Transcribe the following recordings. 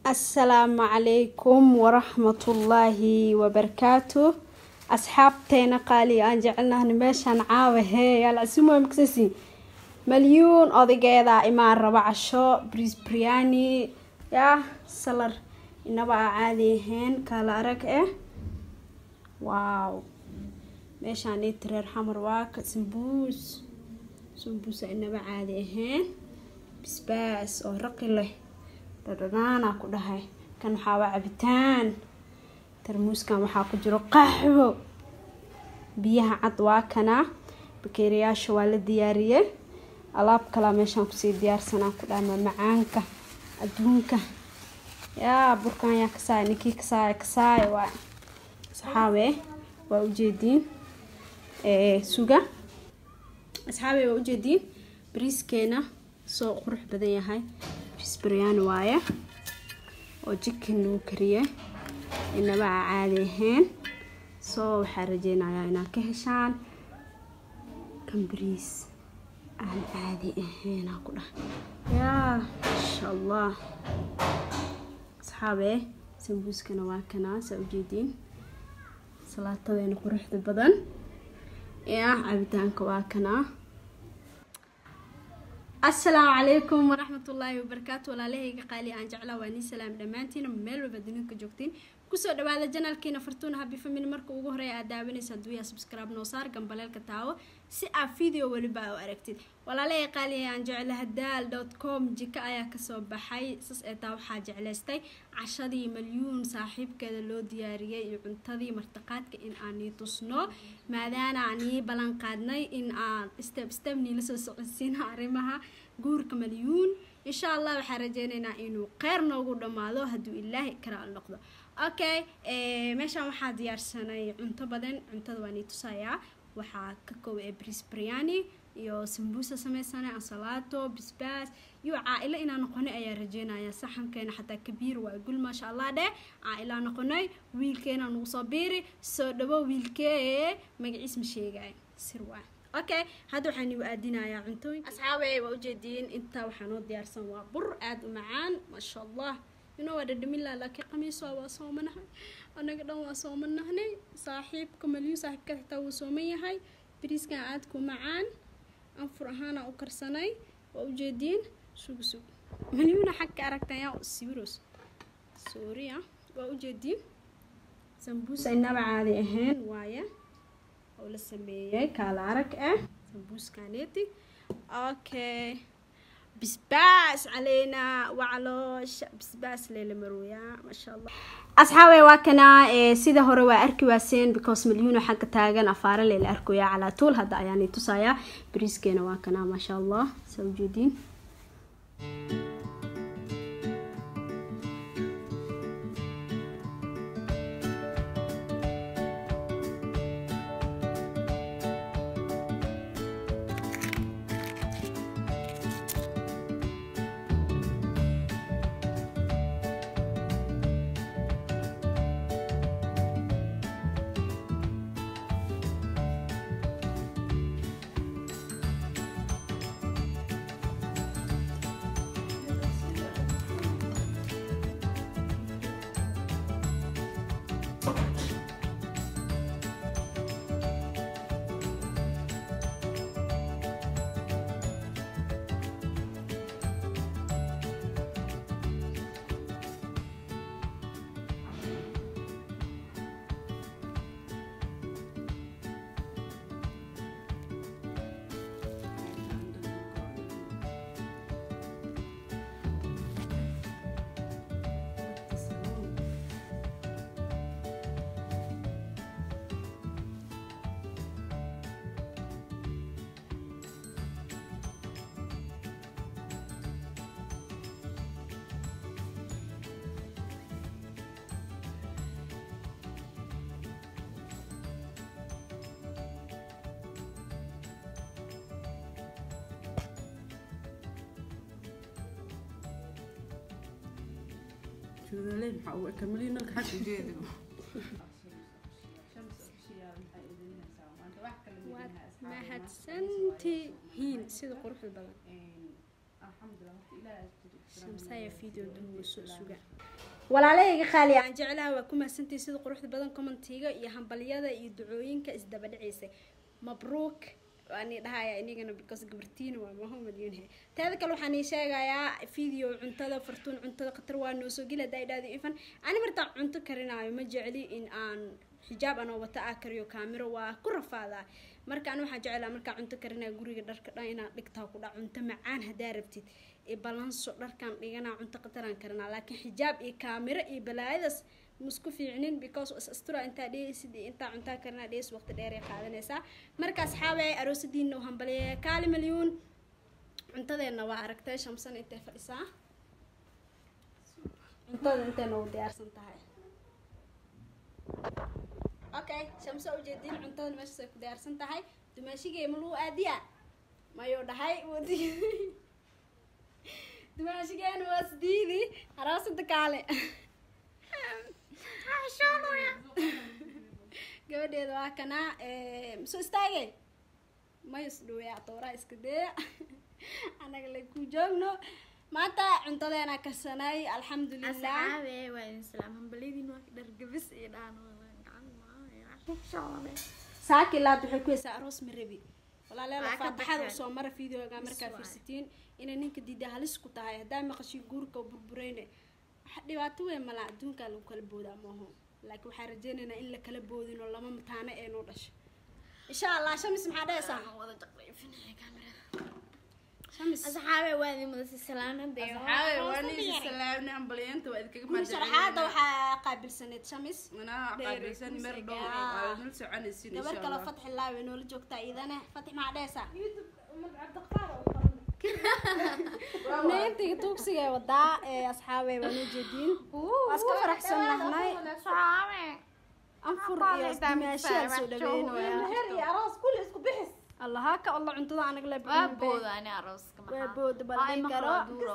asalaamu calaykum waraxmatullaahi wabarakaatu asxaabteena qaali aan jecelnahna meeshaan caawa hee yaalcasumo maksasi malyuun odageeda imaan raba casho bris briani yaa salar inaba aa caadi ahayn kaala arag eh waaw meeshaan iti reer xamar waaka sambuus sambuusa inaba caadi ahayn bisbaas oo raqi leh dhadhanaanaa ku dhahay kan waxaa waa cabitaan tarmuuskan waxaa ku jiro qaxwo biyaha cad waa kana bakeeriyaasha waa la diyaariyey alaab kalaa meeshaan kusii diyaarsanaa ku dhama macaanka adduunka yaa burkan yaa kasaaya ninkii kasaaya kasaaya waa asxaabe waa ujeediin suga asxaabe waa ujeediin bariiskeena soo qurux badan yahay bisbaryaan waaye oo jikin lagu kariyay inaba aa caadi ahayn soo waxaa rajeynayaa inaad ka heshaan kan bariis aan caadi ahaynaa ku dhaha yaa insha allah asxaabe sambuuskana waa kanaa saa ujeediin salaatadeena quruxda badan yaa cabitaanka waa kanaa asalaamu calaykum waraxmatullaahi wabarakaatu walaalahayga qaali aan jeclaa waa nii salaam dhammaantiina meel walba duninka joogtiin kusoo dhawaada janaalkiina fartuuna habi family marka ugu horeeya aad daawanaysa haduuyaa subscribe noo saar gambaleelka taawo si aad video weliba u aragtid walaalahayga qaali aan jeclaha daal dot com jika ayaa kasoo baxay sas ee taa waxaa jeclaystay cashadii malyuun saaxiibkeeda loo diyaariyey iyo cuntadii martaqaadka in aan nii tusno maadaana aan nii ballan qaadnay in aan step step niila soo socodsiina arrimaha guurka malyuun insha allah waxaan rajeyneynaa inuu kheyr noogu dhammaado hadduu ilaahi karaal noqdo okay meeshaan waxaa diyaarsanay cunto badan cuntada waa nii tusayaa waxaa ka kooba ee bris briani iyo sambuusa sameysana ansalaato bisbaas iyo caa-ilo inaa noqonay ayaa rajeynaya saxankeena xataa kabiir waa gul maasha allah dheh caa-ilaa noqonay wiilkeena nagu soo biiri soo dhawo wiilkee magaciis ma sheegay sir waa okay hadda waxaan igu aadinayaa cuntooyin asxaabe waa ujeediin intaa waxaa noo diyaarsan waa bur aada u macaan maasha allah inoo waa dhadhamilaa laakiin qamiiso waa soomanahay anaga dhan waa soomanahnay saaxiibka malyu saaxiibka xitaa wuu sooman yahay bariiskan aadku macaan anfur ahaana u karsanay waa ujeediin sug sug malyuuna xag ka aragtaya siwiros sooriya waa ujeediin sambuusa inaba caadi ahayn waaye oo la sameeyey kaala arag ah sambuuskaneeti okay bisbaas caleynaa wacaloosha bisbaas leela marooyaa maasha allah asxaabe waa kana sida hore waa arki waaseen because malyuuna xagga taagan afaare leela arkoyaa calaa tuul hadda ayaani tusayaa bariiskeena waa kana maasha allah saa ujeediin waad mahadsantihiin sida quruxda badan shamsaya video duwa soo suga walaalahayga qaali aan jeclaha waa ku mahadsantihi sida quruxda badan commentiga iyo hambalyada iyo ducooyinka isdaba dhacaysa mabruuk waani dhahaya inigana because gabartiina waa mahamad yunhe teeda kale waxaan ii sheegayaa video cuntada fartuun cuntada khatar waa noo soo geli haddaa idhahdo ifan ani martaan cunto karinaayo ma jecli in aan xijaab anoo wata ah kariyo kaamiro waa ku rafaadaa marka ani waxaan jeclaa markaa cunto karinayo guriga dharka dhan inaan dhigtaa ku dhac cunto macaan haddaa rabtid ee balanso dharkaan dhiganaa cunto qataraan karinaa laakiin xijaab iyo kaamiro iyo balaayadas musku fiicnin because is astura intaa dhehaysid iyo intaa cuntaa karinaa dhehays waqti dheer ay qaadanaysaa marka asxaabay aroosadiina u hambaliya kaali malyuun cuntadeenna waa aragtay shamsan intay fadhisaa cuntada intay noogu diyaarsan tahay okay shamsa ujeedin cuntada meeshaas ay ku diyaarsan tahay dumaashigay ma lagu aadiya mayuu dhahay wadi dumaashigeen waa sidiidi aroosada kaale gabadheeda waa kanaa soo istaagay may isdhoweya dooraa iska daya anaga la ku joogno maanta cuntadeena karsanay alxamdulilah asxaabe waa idin salaam hambalyadiin waa dhargabis iyo dhaan saaki laad waxay ku heysaa aroos marabi walaaleela Waa ka faataxada baxeen. usoo mara videoga markaa Is waay. fiirsatiin inay ninka diida halis ku tahay haddaa maqashin guurka oo burbureyne waxa dhibaato weyn malaa adduunkaa lagu kala boodaa maaho laakiin waxaan rajeynaynaa in la kala boodin oo lama mataano ee noo dhasho insha allah shamis maxaa dhehaysaa wada jaqrayfinaya kaamirada shamis asxaabe waa idin mudasi salaamada asxaabe waa niisi salaamni hambalyeenta waa idinkaga guri sharaxaada waxaa qaabilsaneyd shamis manaa qaabilsan mer dhow Ah. waa nul soconaysin insha gabar kale allah fatxi laawe noola joogtaa iidane fatix maxaa dhehaysaa neyntiga tuugsiga wadaa ee asxaabey waa noo jeediin waa iska faraxsan nahnay anfur iyo dimaashaal soo dhaweynaya allaha ka alla cuntada anaga le waa booda ani arooska waa booda baldhin karo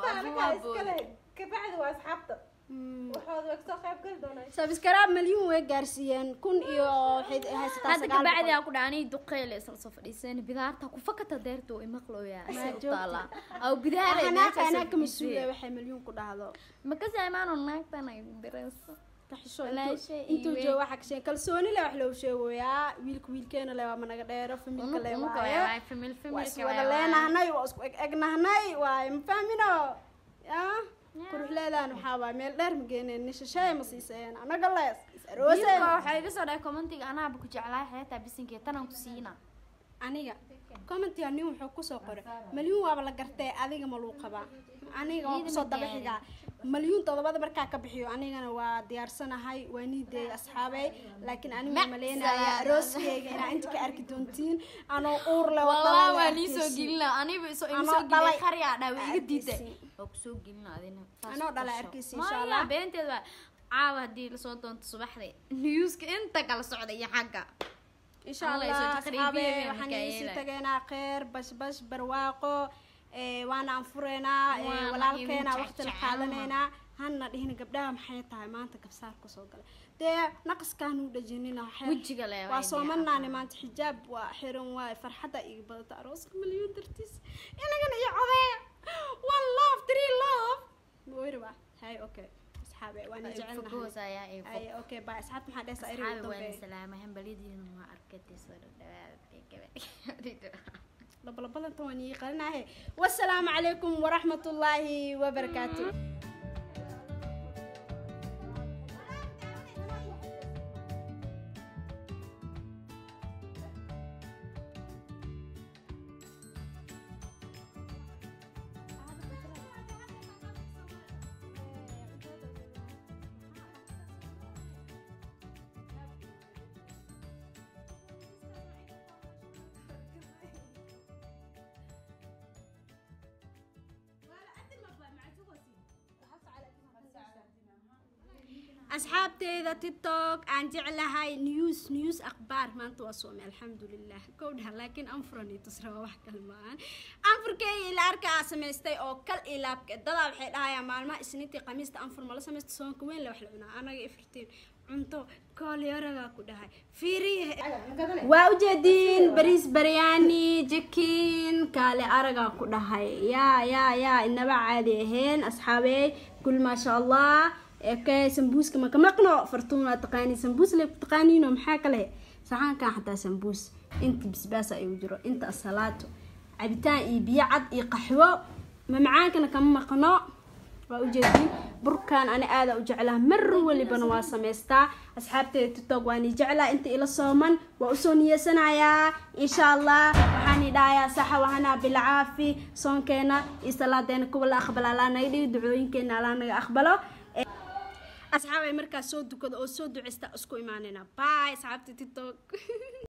sabskaraab malyuun way gaarsiiyeen kun iyo waxay haysataa hadda sagaal kabacdi boqol aa ku dhaanay duqeyle isla soo fadhiiseen bidaarta ku fakata deerta oo imaqlooya Ma asay u joogta. taala aw bidaare hanaaka hanaaka mas-uula waxay malyuun ku dhahdo makasa imaano naagtan ay dirayso kaxisho Walaashay intuu- intuu iyo joogo waxaa kasheeg kalsooni le wax loo sheegoyaa wiilka wiilkeena le waa managa dheero familka le waaye waa iswada leenahnay waa isku eg egnahnay waaye ma fahmino ya quruxleedaan waxaa waay meel dheer ma geeneen nishasheey ma siiseen anaga le is arooseen waxaa iga soo dhahay commentiga anaaba ku jeclaa xeetaa bisinkee tanaan ku siina aniga commentiga nin wuxuu kusoo qoray malyuun waaba la gartee adiga ma luu qabaa aniga waa Iyada kusoo ma daba gaarin. xigaa malyuun todobada markaa ka bixiyo anigana waa diyaarsanahay waa niideey asxaabey laakiin anigu Mac maleynaya salaam. arooskeyga inaa inta ka arki doontiin anoo uur le wallah waa nii soo gelina aniba iso ima Anoo soo dhalay. gelin qaryaa dhaa waa iga diiday Arkaysi. waa kusoo gelina adina Taas Anoo ku dhalay tasho. arkaysi, insha Maya, Allah. beenteed waa caawa haddii lasoo doonto subaxdii newska inta kala socda iyo xagga insha Allah allah isu taqriibiye asxaabe been waxaan Mikaela. isu tageynaa kheer bashbash barwaaqo ee, waana anfureynaa ee, Waana walaalkeena idin waqti la jecjecel. qaadanaynaa hana dhihin gabdhaha maxay tahay maanta kabsaar kasoo gala dee naqaskaan u dhajinina waxay- Wejiga le waa waa indhaha soomanaani afaan. maanta xijaab waa xiran waay farxadda iga badata arooska malyuun dartiis inagana iyo codeeya one love three love mawiriba hay okay asxaabe waan Ay, jecelnahay fogoos ayaa ay fog. ay okay bye asxaabta maxaa dhehaysaa eri asxaabi ugu waan dambeeya salaamay hambalyadiina waa arkatay soo dhadhawaada gabadh labalabadanta waan ii qalinahe wasalaamu calaykum waraxmat ullaahi wabarakaatu asxaabteyda tiktok aan jeclahay news news akhbaar maanta waa soomay alxamdulilah kowdhaha laakiin anfuran iyo tusra waa wax kale maahan anfurkeyga ila arka aa samaystay oo kal iyo laabka dadaa waxay dhahayaan maalmaha isniintii khamiista anfur mala samaysta soonka weyn le wax la cunaa anaga ifirtiin cunto koolyaragaa ku dhahay fiiriye waa ujeediin bariis baryaani jikin kaale aragaa ku dhahay yaa yaa yaa inaba caadi ahayn asxaabey kul maasha allah okay sambuuska maka maqno fartuun waa taqaani sambuus le taqaaniino maxaa kale saxaankan xataa sambuus inta bisbaas ayuu jiro inta asalaato cabitaan iyo biyo cad iyo qaxwo mamacaankana kama maqno waa ujeedin burkan ani aada u jeclaa mar walibana waa samaystaa asxaabteeda tiktok waa ni jeclaa inta ila sooman waa usoo niyeysanayaa insha allah waxaan idhahayaa saxa wahanaa bilcaafi soonkeena iyo salaadeena kuwa la aqbala alaa naga dhigi ducooyinkeena alaa naga aqbalo asxaab ay markaas soo dukado oo soo duceysta isku imaanayna bye asxaabta tiktok